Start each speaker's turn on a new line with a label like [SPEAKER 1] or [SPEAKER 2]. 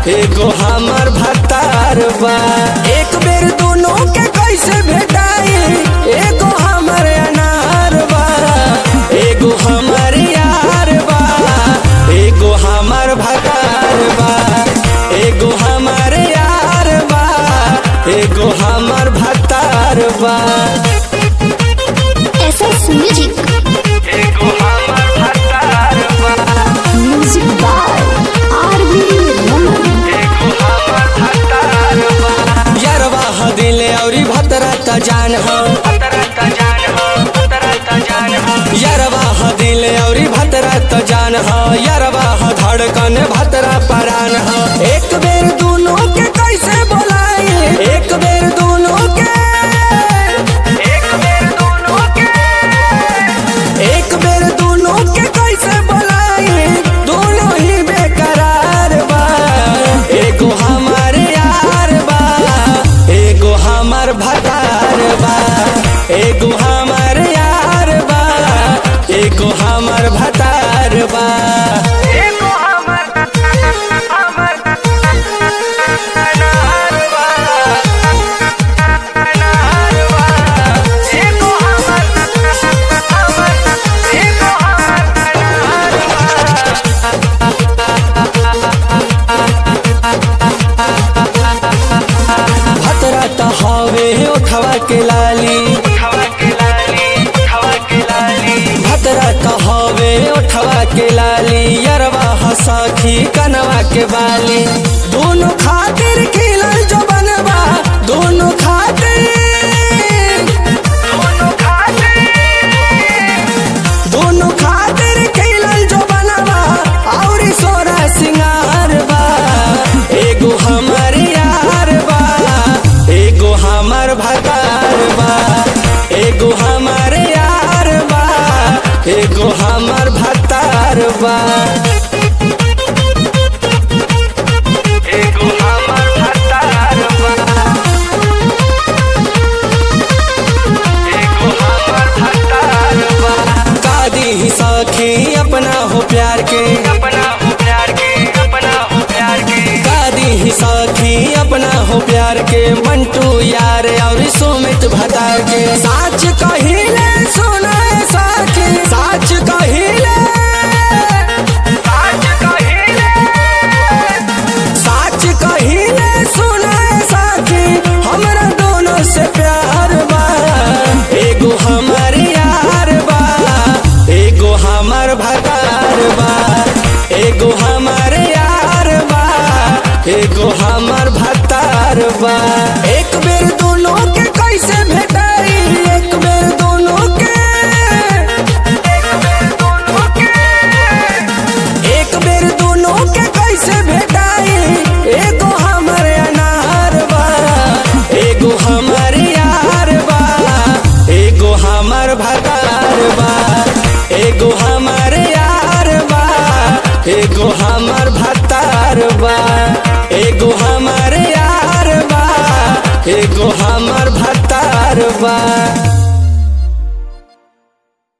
[SPEAKER 1] एगो हमर भतार बा एक बेर दोनों के कैसे भेटाई एगो हमर अनार बा एगो हमर यार बा एगो हमर भतार बा एगो हमर यार बा एगो हमर भतार बा
[SPEAKER 2] SS Music.
[SPEAKER 1] एगो हमर भतार बा
[SPEAKER 2] Music by R.B. Raman.
[SPEAKER 1] एगो हमर भतार बा यरवा ह दिले औरी भतरा त जान ह भतरा त जान ह भतरा त जान ह यरवा ह दिले औरी भतरा त जान ह यरवा ह धड़कन भतरा परान ह एक बेर दोनों के कैसे बोलाई एक बेर दोनों के एक बेर दोनों के एक बेर दोनों के कैसे बोलाई दोनों ही बेकरार बा एगो हमार यार बा एगो हमार भतार बा एगो हमार यार बा एगो हमार भतार बा एगो हमार हमार अनार बा अनार बा एगो हमार हमार एगो हमार अनार बा भतरा त हवे उठवा के लाली भतरा त हवे उठवा के लाली यरवा हसखी कनवा के बाली दोनों खातिर खिलल जो बनवा दोनों खातिर दोनों खातिर दोनों खातिर खिलल जो बनवा और सोरा सिंगार बा एगो हमर यार बा एगो हमर भतार बा एगो हमर यार बा एगो हमर भतार बा एगो हमर भतार बा एगो हमर भतार बा कादी ही सखी अपना हो प्यार के अपना हो प्यार के अपना हो प्यार के कादी ही सखी अपना हो प्यार के मंटू यार और सुमित भतार के साच कहिले सुनाए साखी साच कहिले साच कहिले साच कहिले सुनाए साखी हमरा दोनों से प्यार बा एगो हमर यार बा एगो हमर भतार बा एगो हमर यार बा एगो हमर भतार बा एक बेर दोनों के कैसे भेटाई एक बेर दोनों के एक बेर दोनों के एक बेर दोनों के कैसे भेटाई एगो हमर अनार बा एगो हमर यार बा एगो हमर भतार बा एगो हमर यार बा एगो हमर भतार बा एगो हमर यार बा एगो हमर भतार बा